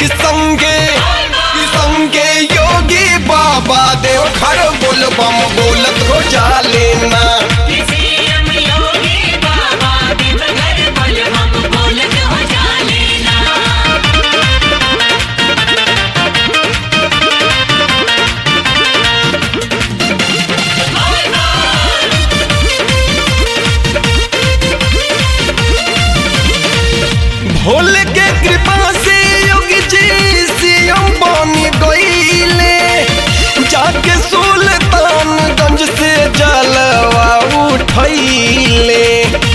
कि संगे कि संगे योगी बाबा देव घर बोल बम बोलत हो जा लेना सीएम योगी बाबा देवघर बोल हम बोलत हो जा लेना भोले के कृपा से योगी जी सीएम बनी गईले जाके सुल्तानगंज से जलवा उठैले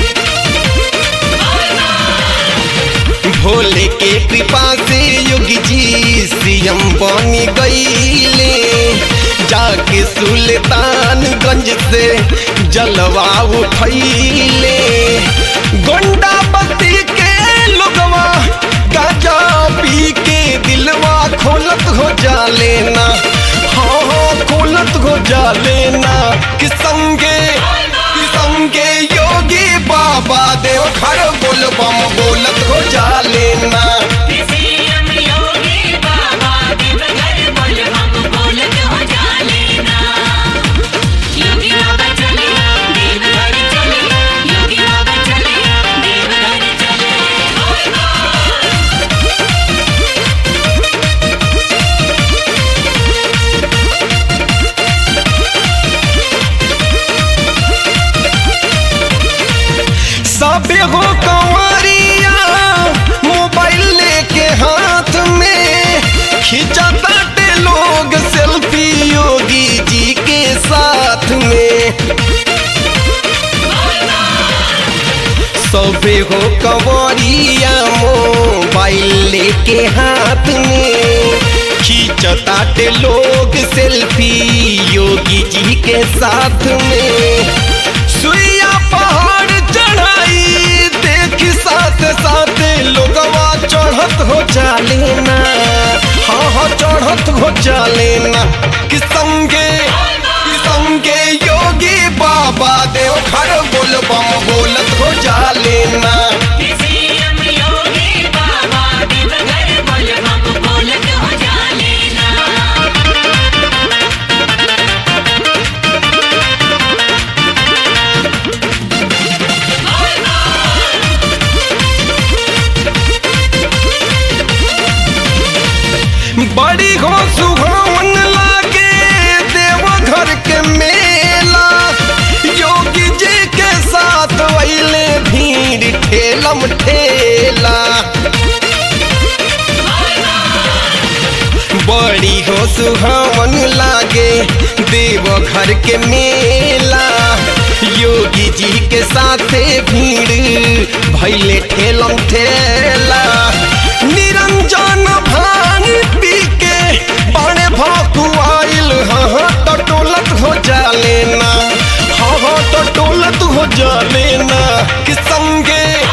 भोले के कृपा से योगी जी सीएम बनी गईले जाके सुल्तानगंज से जलवा उठैले गोंडा बत्ती के लोगवा गाजा पी के दिलवा खोलत हो जा लेना हाँ हाँ खोलत हो जा लेना कि संगे कि संगे योगी बाबा देव घर बोल बम बोलत हो जा लेना सीएम योगी बाबा देवघर बोल हम बोलत हो जा लेना योगी बाबा चले देवघर चले योगी बाबा चले देवघर चले सबे हो कंवरिया मोबाइल लेके हाथ में खींचा ताटे लोग सेल्फी योगी जी के साथ में सबे हो कंवरिया मोबाइल लेके हाथ में खींचताटे लोग सेल्फी योगी जी के साथ में सुइया पहाड़ चढ़ाई देख साथ साथ लोगवा चढ़त हो जा लेना हाँ हाँ चढ़त हो जा लेना कि संगे कि संगे योगी बाबा देव घर बोल बम बोलत हो जा लेना सीएम योगी बाबा देवघर बोल हम बोलत हो जा लेना बड़ी हो सुहावन लागे देव घर के मेला योगी जी के साथ वैले भीड़ ठेलम ठेला बड़ी हो सुहावन लागे देव घर के मेला योगी जी के साथे भीड़ भैले ठेलम ठेला निरंजन भान पी के बड़े भकुआइल हाँ तो टोलत हो जा लेना हाँ हाँ तो टोलत हो जा लेना कि संगे